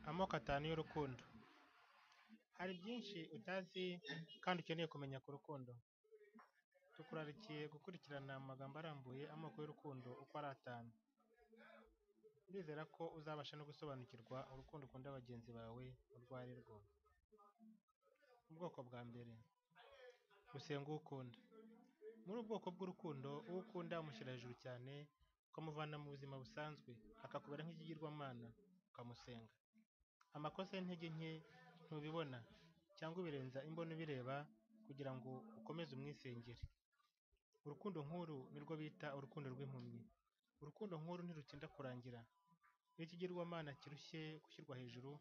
amoko atanu y'urukundo, hari byinshi utazi kandi ukeneye kumenya ku rukundo, tukurarikiye gukurikirana mu magambo arambuye amoko y'urukundo uko ari atanu, ndizera ko uzabasha no gusobanukirwa urukundo ukunda bagenzi bawe urwo ari rwo. Ubwoko bwa mbere gusenga uwo ukunda, muri ubu bwoko bw'urukundo uwo ukunda umushyira hejuru cyane, ukamuvana mu buzima busanzwe akakubera nk'ikigirwamana ukamusenga, amakosa y'intege nke ntubibona cyangwa ubirenza imbona ubireba kugira ngo ukomeze umwisengere, urukundo nk'uru nirwo bita urukundo rw'impumyi, urukundo nk'uru ntirutinda kurangira, ni ikigirwamana kirushye gushyirwa hejuru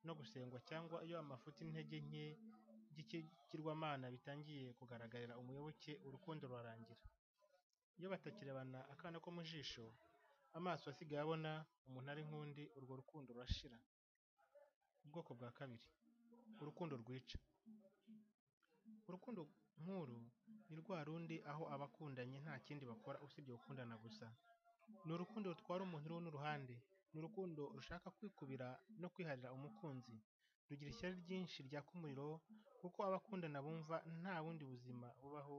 no gusengwa cyangwa iyo amafuti n'intege nke by'ikigirwamana bitangiye kugaragarira umuyoboke urukundo rurarangira, iyo batakirebana akana ko mu jisho, amaso asigaye abona, umuntu ari nk'undi, urwo rukundo rurashira. Ubwoko bwa kabiri urukundo rwica, urukundo nk'uru ni rwa rundi aho abakundanye nta kindi bakora usibye gukundana gusa, ni urukundo rutwara umuntu runo uruhande, ni urukundo rushaka kwikubira no kwiharira umukunzi, rugira ishyari ryinshi ryaka umuriro kuko abakundana bumva nta bundi buzima bubaho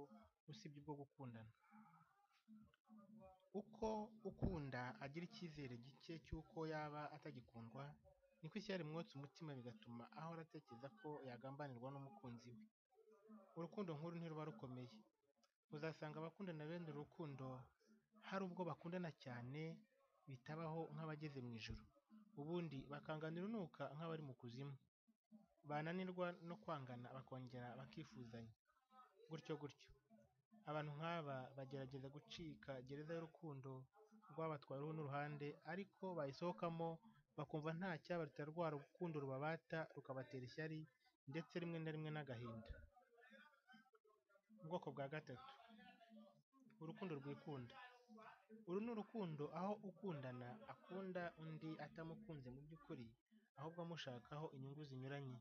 usibye ubwo gukundana. Uko ukunda agira icyizere gike cy'uko yaba atagikundwa, niko ishyari rimwotsa umutima bigatuma ahora atekereza ko yagambanirwa n'umukunzi we. Urukundo nk'uru ntiruba rukomeye, uzasanga abakundana bene uru rukundo hari ubwo bakundana cyane bitabaho nk'abageze mu ijuru, ubundi bakangana urunuka nk'abari mu kuzimu, bananirwa no kwangana bakongera bakifuzanya, gutyo gutyo. Abantu nk'aba bagerageza gucika gereza y'urukundo rwabatwaye runo uruhande ariko bayisohokamo bakumva nta cyabaruta rwa rukundo rubabata rukabatera ishyari ndetse rimwe na rimwe n'agahinda. Ubwoko bwa gatatu urukundo rwikunda, uru ni urukundo aho ukundana akunda undi atamukunze mu by'ukuri ahubwo amushakaho inyungu zinyuranye,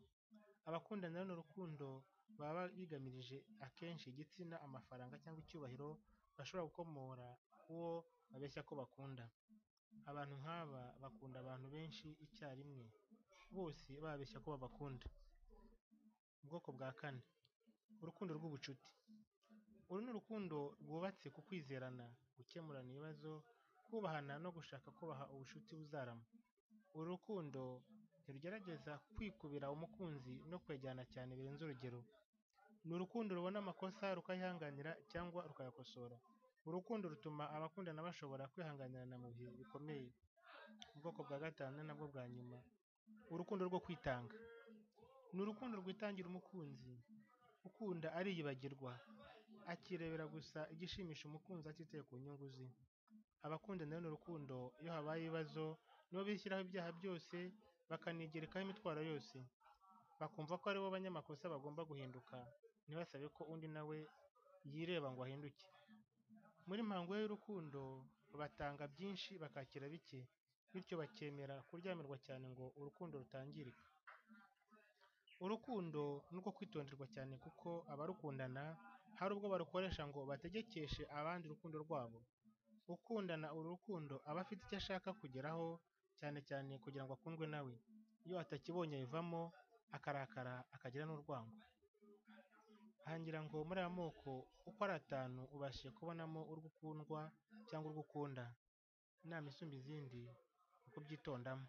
abakundana runo rukundo baba bigamirije akenshi igitsina, amafaranga cyangwa icyubahiro bashobora gukomora uwo babeshya ko bakunda. Abantu nk'aba bakunda abantu benshi icyarimwe, bose bababeshya ko babakunda. Ubwoko bwa kane urukundo rw'ubucuti, uru ni urukundo rwubatse ku kwizerana, gukemurana ibibazo, kubahana no gushaka kubaha ubucuti buzarama, uru rukundo ntirugerageza kwikubira umukunzi no kwegerana cyane birenze urugero, ni urukundo rubona amakosa rukayihanganira cyangwa rukayakosora, urukundo rutuma abakundana bashobora kwihanganirana mu bihe bikomeye. Ubwoko bwa gatanu ni nabwo bwa nyuma urukundo rwo kwitanga, ni urukundo rwitangira umukunzi, ukunda ariyibagirwa, akirebera gusa igishimisha umukunzi atitaye ku nyungu ze, abakundana runo rukundo iyo habaye ibibazo nibo bishyiraho ibyaha byose bakanigerekaho imitwaro yose, bakumva ko aribo banyamakosa bagomba guhinduka, ntibasabe ko undi nawe yireba ngo ahinduke. Muri mpango y'urukundo batanga byinshi bakakira bike, bityo bakemera kuryamirwa cyane ngo urukundo rutangirika. Urukundo ni urwo kwitonderwa cyane kuko abarukundana hari ubwo barukoresha ngo bategekeshe abandi urukundo rwabo, ukundana uru rukundo aba afite icyo ashaka kugeraho cyane cyane kugira ngo akundwe nawe, iyo atakibonye abivamo akarakara akagira n'urwango. Aha ngira ngo muri aya moko uko ari atanu ubashije kubonamo urwo ukundwa cyangwa urwo ukunda, inama isumba izindi ni ukubyitondamo.